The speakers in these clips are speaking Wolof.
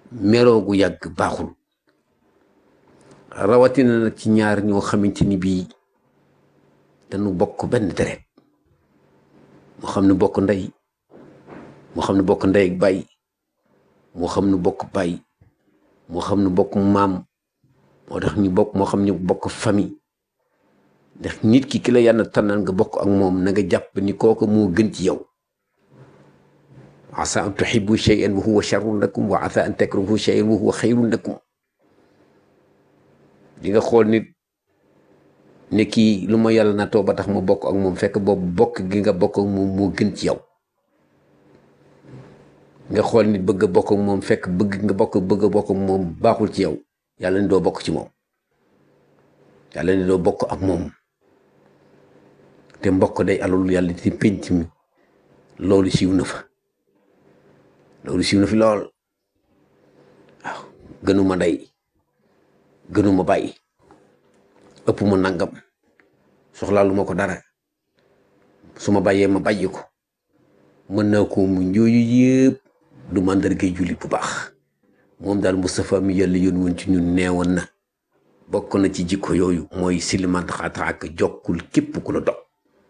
meroo gu yàgg baaxul rawatina nag ci ñaar ñoo xamante ni bii dañu bokk benn deret moo xam ne bokk ndey moo xam ne bokk ndey ak baay moo xam ne bokk baay moo xam ne bokk maam moo tax ñu bokk moo xam ne bokk famille ndax nit ki ki la yàlla tànnal nga bokk ak moom na nga jàpp ni kooku moo gën ci yow asa an tuhibbu shay'an wa huwa sharrun lakum wa asa an takrahu shay'an wa huwa xayrun lakum di nga xool nit ne kii lu ma yàlla natoo ba tax ma bokk ak moom fekk boobu bokk gi nga bokk ak moom moo gën ci yow nga xool nit bëgg a bokk ak moom fekk bëgg nga bokk bëgg a bokk ak moom baaxul ci yow yàlla ni doo bokk ci moom yàlla ni doo bokk ak moom te mbokk day alalu yàlla ci pénc mi loolu siiw na fa loolu siiw na fi lool waaw gënuma ndey gënuma bàyyi ëpp ma nangam soxlaalu ma ko dara su ma bàyyee ma bàyyi ko mën naa ko mu njooyu yëpp du màndargay jullit bu baax moom daal Moustapha mi yàlla yoon woon ci ñun neewoon na bokk na ci jikko yooyu mooy silimant xaata ak jokkul képp ku la dog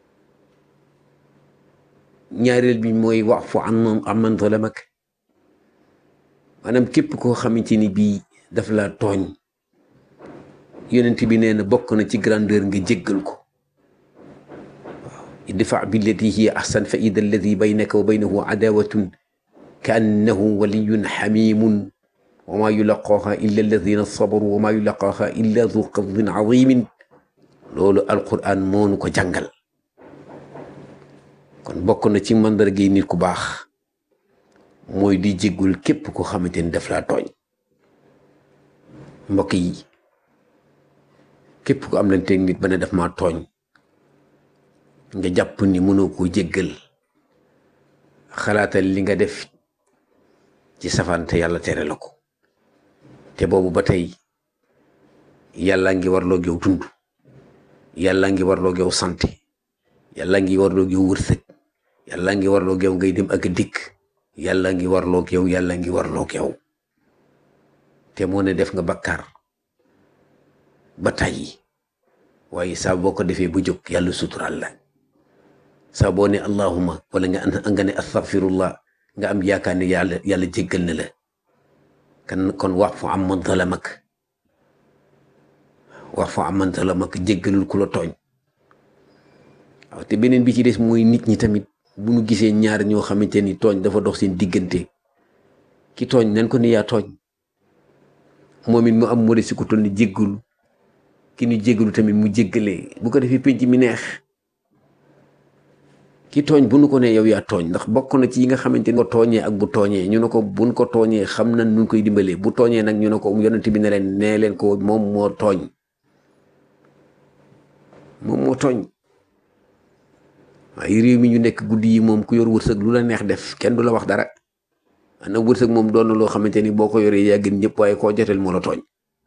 ñaareel bi mooy wax fu am aman zalamak maanaam képp koo xamante ni bii daf la tooñ yonent bi nee na bokk na ci grandeur nga jéggal ko waaw idfa billati hiya ahsan fa ida alladi baynaka wa baynahu adawatun ka annahu waliyun xamimun wa ma yulaqaaha illa alladina sabaru wa ma yulaqaaha illa du qadin azimin loolu alquran moonu ko jàngal kon bokk na ci mandargay nit ku baax mooy di jéggul képp ko xamante ni daf laa tooñ mbokk yi képp ko am lanteeg nit ba ne daf maa tooñ nga jàpp ni mënoo koo jéggal xalaatal li nga def ci safante yàlla tere la ko te boobu ba tey yàlla ngi warloo yow dund yàlla ngi warloo yow santé yàlla ngi warloo yow wërsëg yàlla ngi warloo yow ngay dem ak dikk yàlla ngi warloo yow yàlla ngi warloo yow te moo ne def nga bakkaar ba tàyyi waaye saa boo ko defee bu jóg yàlla suturaal la saa boo ne allahuma wala nga nga ne astaghfirullah nga am yaakaar ne yàlla yàlla jéggal na la kan kon wax fu am man zalamak wax fu am man zalamak jéggalul ku la tooñ waaw te beneen bi ci des mooy nit ñi tamit bu ñu gisee ñaar ñoo xamante ni tooñ dafa dox seen diggante ki tooñ nañ ko ni yaa tooñ moom it mu am modeste ku toll ni jéggalu ki ñu jéggalu tamit mu jéggalee bu ko defee penc mi neex ki tooñ bu nu ko ne yow yaa tooñ ndax bokk na ci yi nga xamante ni ko tooñee ak bu tooñee ñu ne ko buñ ko tooñee xam nañ nu koy dimbalee bu tooñee nag ñu ne ko yonent bi ne leen nee leen ko moom moo tooñ moom moo tooñ waaye réew mi ñu nekk guddi yi moom ku yor wërsëg lu la neex def kenn du la wax dara ana wërsëg moom doon na loo xamante ni boo ko yoree yaa gën ñëpp waaye koo joteel moo la tooñ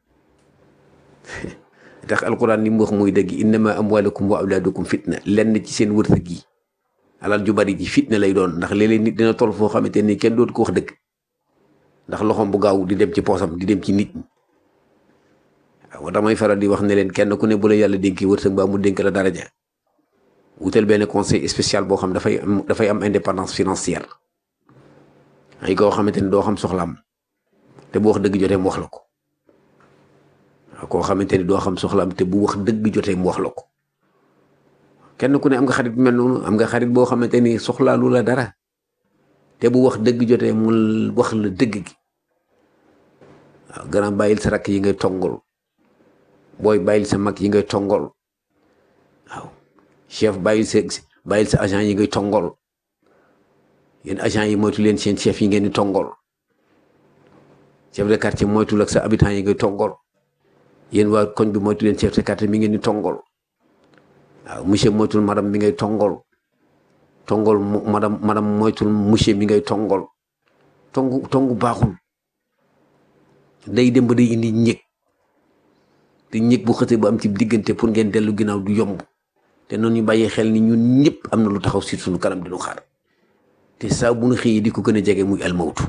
tax alquran li mu wax muy dëgg innama amwalukum wa awlaadukum fitna lenn ci seen wërsëg yi alal ju bari ji fitna lay doon ndax léeg-léeg nit dina toll foo xamante ni kenn dootu ko wax dëgg ndax loxoom bu gaaw di dem ci poosam di dem ci nit ñi waaw damay faral di wax ne leen kenn ku ne bu la yàlla dénkee wërsëg ba mu dénk la daraja wutal benn conseil spécial boo xam dafay am dafay am indépendance financière ay koo xamante ni doo xam soxlaam te bu wax dëgg jotee mu wax la ko waaw koo xamante ni doo xam soxlaam te bu wax dëgg jotee mu wax la ko kenn ku ne am nga xarit bu mel noonu am nga xarit boo xamante ni soxlaalu la dara te bu wax dëgg jotee mu wax la dëgg gi waaw gannaaw bàyyil sa rakk yi ngay tongol booy bàyyil sa mag yi ngay tongol waaw chef bàyyil sa bàyyil sa agent yi ngay tongol yéen agent yi moytu leen seen chef yi ngeen di tongol chef de quartier moytul ak sa habitant yi ngay tongol yéen waa koñ bi moytu leen chef de quartier mi ngeen di tongol waaw monsieur moytul madame mi ngay tongol tongol madame madame moytul monsieur mi ngay tongol tongu tongu baaxul day dem ba day indi ñëg te ñëg bu xësee ba am ci diggante pour ngeen dellu ginnaaw du yomb te noonu ñu bàyyi xel ni ñun ñëpp am na lu taxaw si suñu kanam di ñu xaar te saa bu ñu xëyee di ko gën a jege muy almawtu